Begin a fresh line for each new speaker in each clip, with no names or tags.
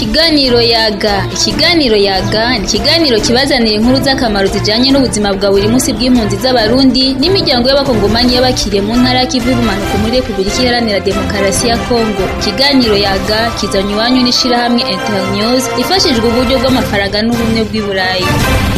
Ikiganiro yaga ikiganiro yaga ni ikiganiro kibazanira inkuru z'akamaro zijanye n'ubuzima bwa buri munsi bw'impunzi z'abarundi n'imiryango y'abakongomanyi y'abakiriye mu ntara y'ikivu y'ubumanuko muri repubulika iharanira demokarasi ya kongo ikiganiro yaga kizanye iwanyu n'ishirahamwe internews ifashijwe uburyo bw'amafaranga n'ubumwe bw'i burayi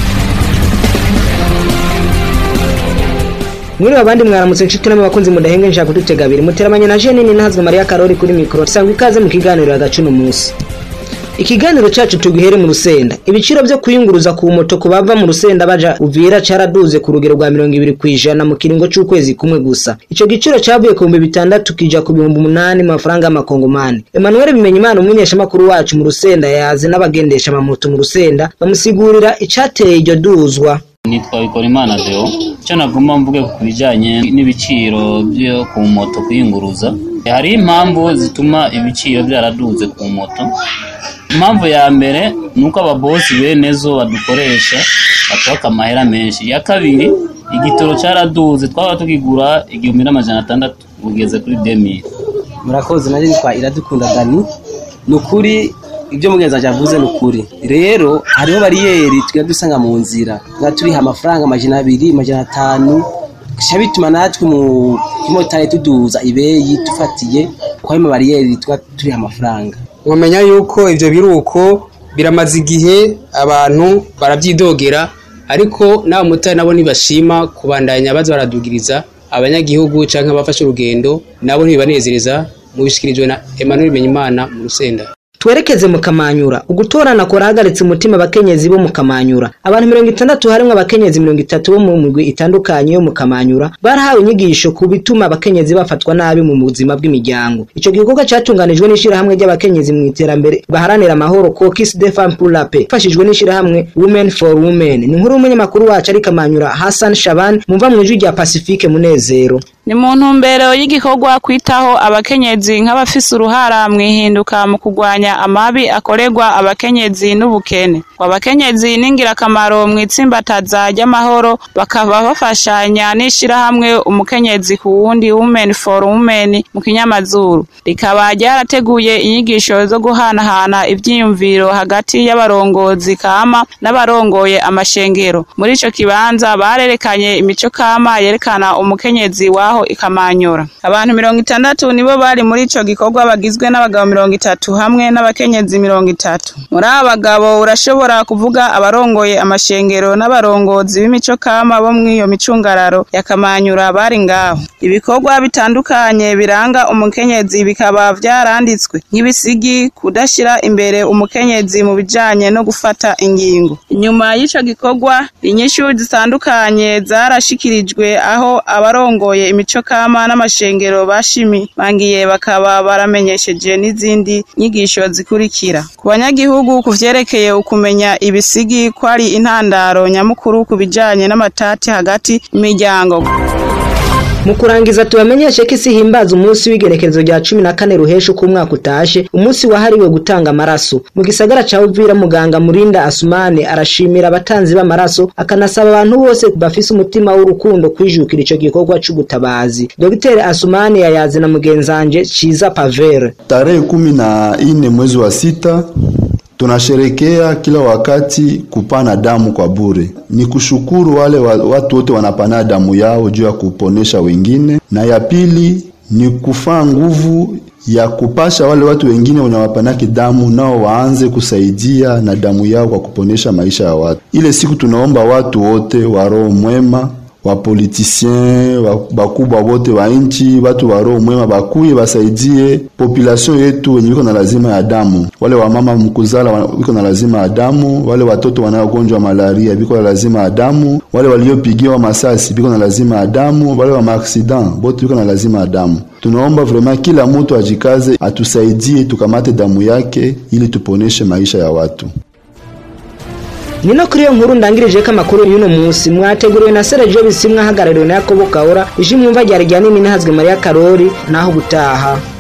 Mwiriwe abandi mwaramutse nshuti namwe bakunzi mudahenge nshaka kudutega abiri muteramanye na Jenini ntazwe Maria Karori kuri mikro sangwa ikaze mu kiganiro hagacuno munsi Ikiganiro cacu tugihere mu rusenda ibiciro byo kuyunguruza ku moto ku bava mu rusenda baja uvira caraduze ku rugero rwa 200 kwijana mu kiringo c'ukwezi kumwe gusa ico giciro cavuye ku bihumbi bitandatu kija ku bihumbi umunani mu mafaranga y'amakongomani Emmanuel Bimenyimana umunyesha makuru wacu mu rusenda yaze n'abagendesha amamoto mu rusenda bamusigurira icateye iryo duzwa
nitwa Bikorimana Deo icyo nagomba mvuge ku bijyanye n'ibiciro byo ku moto kuyunguruza hari impamvu zituma ibiciro byaraduze ku moto impamvu ya mbere ni uko ababosi bene zo badukoresha batwaka amahera menshi iya kabiri igitoro cyaraduze twaba tukigura igihumbi n'amajana atandatu ugeze kuri demiri
murakoze nanjye nitwa iradukunda dani ni ukuri ibyo mugenzi wanjye avuze ni ukuri rero hariho bariyeri tujya dusanga mu nzira tuba turiha amafaranga amajana abiri amajana atanu bisha bituma natwe mu kimotari tuduza ibeyi dufatiye kuko ayo bariyeri tuba turiha amafaranga
mwamenya yuko ibyo biruko biramaze igihe abantu barabyidogera ariko n'abamotari nabo ntibashima kubandanya baza baradugiriza abanyagihugu cyangwa abafashe urugendo nabo ntibibanezereza mu bishyikirijwe na Emmanuel Bimenyimana mu rusenda
twerekeze mu kamanyura ugutorana kurahagaritse umutima abakenyezi bo mu kamanyura abantu mirongo itandatu harimwo abakenyezi mirongo itatu bo mu migwi itandukanye yo mu kamanyura barahawe inyigisho ku bituma abakenyezi bafatwa nabi mu buzima bw'imiryango ico gikorwa catunganijwe n'ishirahamwe ry'abakenyezi mu iterambere baharanira amahoro Caucus des Femmes pour la Paix ifashijwe n'ishirahamwe Women for Women ni inkuru y'umunyamakuru wacu ari kamanyura Hassan Shaban mumva mu ijwi rya Pacifique Munezero
ni mu ntumbero y'igikorwa kwitaho abakenyezi nk'abafise uruhara mu ihinduka mu kurwanya amabi akorerwa abakenyezi n'ubukene abakenyezi ni ingirakamaro mu itsimbataza ry'amahoro bakaba bafashanya n'ishirahamwe umukenyezi ku wundi women for women mu kinyamazuru rikaba ryarateguye inyigisho zo guhanahana ivyiyumviro hagati y'abarongozi kama n'abarongoye amashengero muri ico kibanza barerekanye imico kama yerekana umukenyezi waho ikamanyura abantu mirongo itandatu nibo bari muri ico gikorwa bagizwe n'abagabo mirongo itatu hamwe n'abakenyezi mirongo itatu muri aba bagabo urashobora kuvuga abarongoye amashengero n'abarongozi b'imico kama bo mw'iyo micungararo yakamanyura bari ngaho ibikorwa bitandukanye biranga umukenyezi bikaba vyaranditswe nk'ibisigi kudashira imbere umukenyezi mu bijanye no gufata ingingo inyuma y'ico gikorwa inyishu zitandukanye zarashikirijwe aho abarongoye imico kama n'amashengero bashimimangiye bakaba baramenyesheje n'izindi nyigisho zikurikira ku banyagihugu ku vyerekeye ukumenya ibisigi ko ari intandaro nyamukuru ku bijanye n'amatati hagati imiryango
mu kurangiza tubamenyeshe ko isi himbaza umunsi w'igerekezo rya cumi na kane ruhesha uko umwaka utashe umunsi wahariwe gutanga amaraso mu gisagara ca uvira muganga murinda asumane arashimira abatanzi b'amaraso akanasaba abantu bose bafise umutima w'urukundo kwijukira ico gikorwa c'ubutabazi dogiteri asumane yayaze na mugenzanje ciza pavere
tarehe kumi na ine mwezi wa sita tunasherekea kila wakati kupana damu kwa bure. Ni kushukuru wale wa, watu wote wanapana damu yao juu ya kuponesha wengine, na ya pili ni kufaa nguvu ya kupasha wale watu wengine wenye wapanaki damu nao waanze kusaidia na damu yao kwa kuponesha maisha ya watu. Ile siku tunaomba watu wote wa roho mwema wapolitisien bakubwa wote wa nchi, watu wa roho mwema bakuye basaidie population yetu wenye wiko na lazima ya damu. Wale wamama mkuzala wiko na lazima ya damu, wale watoto wanaogonjwa malaria biko na lazima ya damu, wale waliopigiwa masasi biko na lazima ya damu, wale wa maaksidan bote biko na lazima ya damu. Tunaomba vraiment kila mtu ajikaze, atusaidie tukamate damu yake ili tuponeshe maisha ya watu.
nino kuri iyo nkuru ndangirije ko amakuru y'uno munsi mwateguriwe na Sergio Bisimwa hagarariwe na Yakobo Kaora ije mwumva ryari rya nini ntihazwe Maria Karori naho gutaha